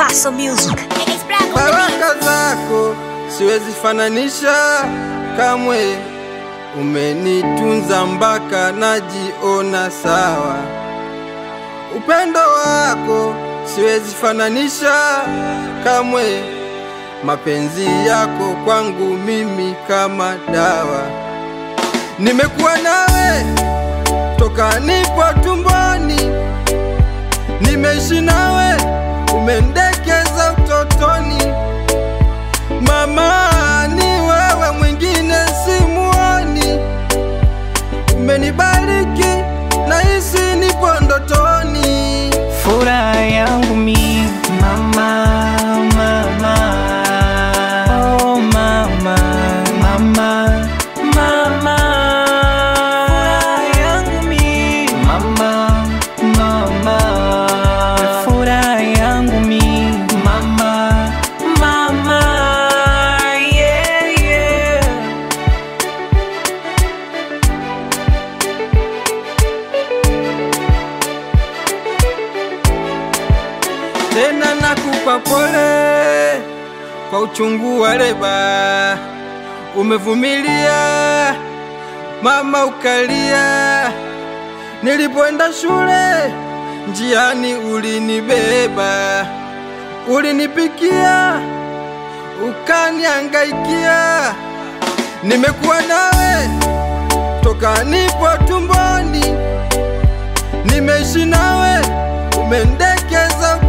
Paso Music. Baraka zako siwezi fananisha kamwe, umenitunza mpaka najiona sawa. Upendo wako siwezi fananisha kamwe, mapenzi yako kwangu mimi kama dawa. Nimekuwa nawe toka nipo tumboni, nimeishi nawe, umendekeza utotoni. Mama, ni wewe, mwingine simuoni. Umenibariki, nahisi nipo ndotoni. Furaha yangu mi mama, mama, oh mama, mama, mama. Furaha yangu mi mama, mama. Furaha yangu mi mama, mama, yeah, yeah. Tena nakupa pole kwa uchungu wa leba, umevumilia mama, ukalia. Nilipoenda shule njiani ulinibeba, ulinipikia, ukaniangaikia. Nimekuwa nawe toka nipo tumboni, nimeishi nawe, umendekeza